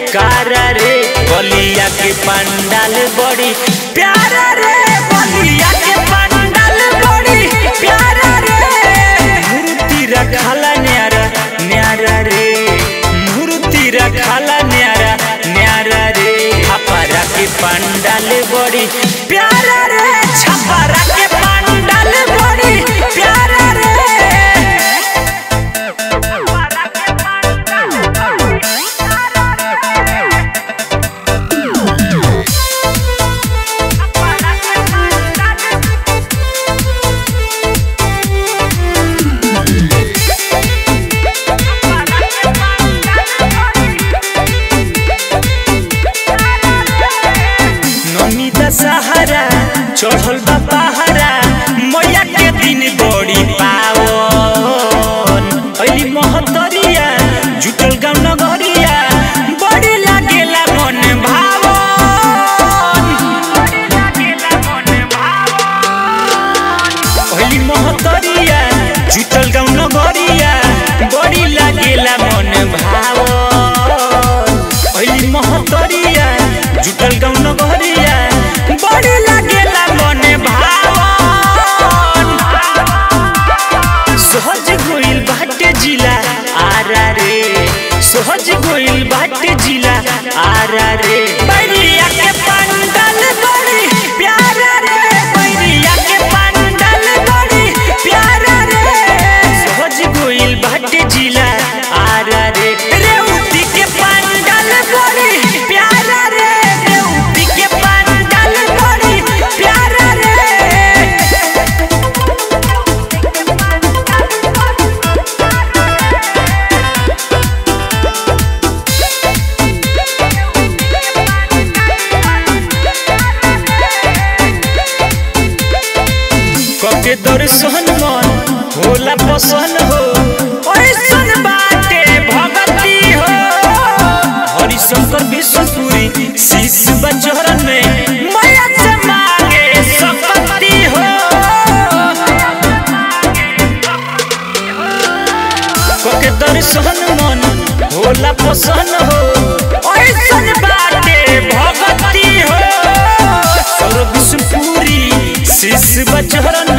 कारा रे बलिया के पंडाल बड़ी प्यारा रे बलिया के पंडाल बड़ी प्यारा रे मूर्ति रखाला न्यारा न्यारा रे मूर्ति रखाला न्यारा न्यारा रे छपरा के पंडाल बड़ी प्यारा रे छपरा के पंडाल बड़ी प्यारा रे नमिता सहारा चढ़ल बा पहाड़ा मैया के दिन बड़ी पावन अली महतरिया जुटल गाँव नगरिया बड़ी लागेला मन भावन अली महतरिया जुटल गाँव नगरिया बड़ी लागेला मन भावन अली महतरिया जुटल गाँव नगरिया बड़ी लागेला मन भावन सहज गोइल बाटे जिला आरा रे सहज गोइल बाटे जिला आरा रे बैरिया के पंडाल बड़ी प्यारा रे बैरिया के पंडाल बड़ी प्यारा रे सहज गोइल बाटे जिला आरा रे रेउती के पंडाल बड़ी प्यारा रे रेउती के पंडाल बड़ी प्यारा रे कके दर्शन मन होला पसन हो ऐसन बाटे भगती हो हरिशंकर विश्वपुरी शीश बचरन में माया से मांगे संपत्ति हो कके दर्शन मन होला पसन हो ऐसन बाटे भगती हो सर्व विष्णुपुरी शीश बचरन